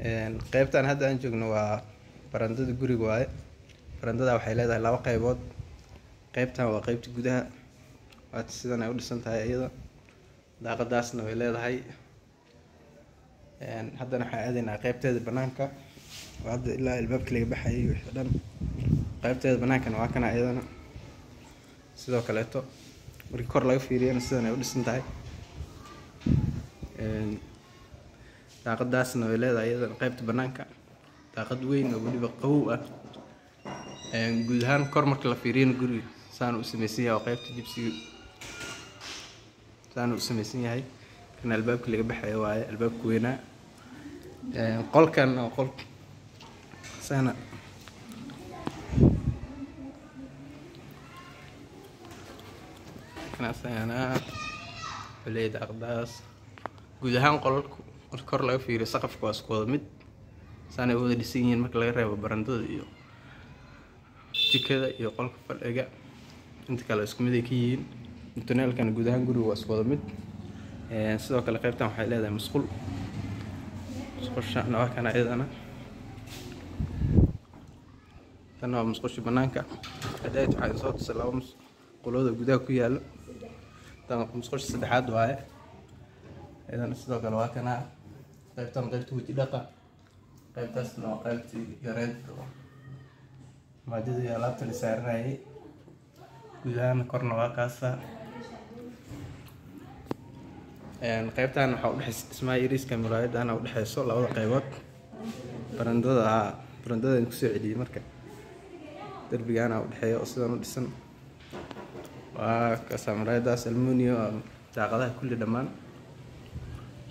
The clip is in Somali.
qeybtan hadda aan joogno waa barandada guriga waaye barandada waxay leedahay laba qeybood qeybtan waa qeybta gudaha waata sidan ay u dhisan tahay iyada daaqadaasna way leedahay haddana waxaan aadaynaa qeybteeda banaanka oo hadda ilaa albaabka laga baxayay wixii dhan qeybteeda banaankana waa kana iyadana sidoo kaleeto markii kor laga fiiriyana sidan ay u dhisan tahay daaqadaasna way leedahay iyadana qeybta banaanka daaqad weyn oo weliba qawow ah guud ahaan kor marka la fiiriyana guriga saana u samaysan yahay oo qeybta jibsiga saana u samaysan yahay kana albaabka laga baxayo waaye albaabka weynaa qolkan oo qol sana kanasana xuleyd aqdaas guud ahaan qolalku marka kor laga fiiriyo saqafka waa isku wada mid saanay wada dhisan yihiin marka laga reebo barandada iyo jikada iyo qolka fadhiga inta kale isku mid ay ka yihiin mutuneelkana guud ahaan guriga waa isku wada mid sidoo kale qeybtan waxay leedahay musqul musqushaana waa kana iyadana tan waa musqushi banaanka hadaayt waxaa soo tusay laba musqulooda gudaha ku yaalo tan musqusha saddexaad waaye iyadana sidoo kale waa kana qeybtan qeybta weji dhaqa qeybtaasna waa qeybtii yareed maajada iyo alaabta la saaranayay guud ahaan korna waa kaasa qeybtan waxaa udhexeysa dhismaha yariiska muraayadana udhexeyso labada qeybood barandada barandadan kusoo celiyey marka derbigaana udhexeeya oo sidan u dhisan waa kaasa muraayadaas almunio daaqadaha kulli dhammaan